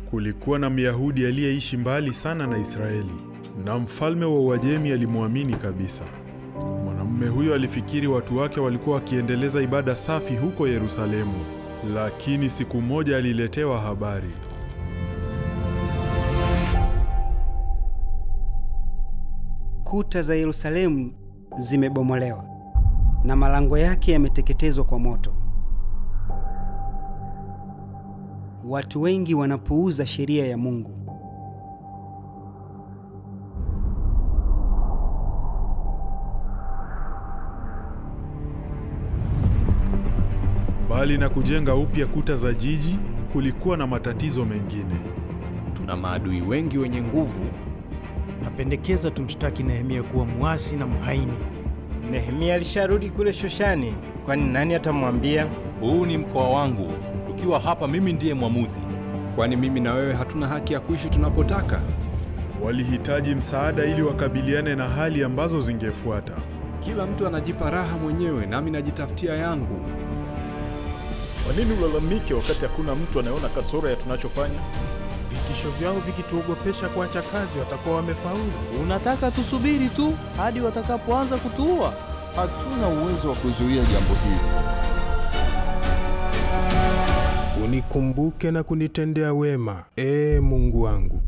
Kulikuwa na Myahudi aliyeishi mbali sana na Israeli, na mfalme wa Uajemi alimwamini kabisa. Mwanamume huyo alifikiri watu wake walikuwa wakiendeleza ibada safi huko Yerusalemu, lakini siku moja aliletewa habari. Kuta za Yerusalemu zimebomolewa na malango yake yameteketezwa kwa moto. Watu wengi wanapuuza sheria ya Mungu. Mbali na kujenga upya kuta za jiji, kulikuwa na matatizo mengine. Tuna maadui wengi wenye nguvu. Napendekeza tumshtaki Nehemia kuwa mwasi na mhaini. Nehemia alisharudi kule Shoshani, kwani nani atamwambia? Huu ni mkoa wangu, tukiwa hapa mimi ndiye mwamuzi. Kwani mimi na wewe hatuna haki ya kuishi tunapotaka? Walihitaji msaada ili wakabiliane na hali ambazo zingefuata. Kila mtu anajipa raha mwenyewe, nami najitafutia yangu. Kwa nini ulalamike wakati hakuna mtu anayeona kasoro ya tunachofanya? Vitisho vyao vikituogopesha kuacha kazi, watakuwa wamefaulu. Unataka tusubiri tu hadi watakapoanza kutuua? Hatuna uwezo wa kuzuia jambo hili. Unikumbuke na kunitendea wema, ee Mungu wangu.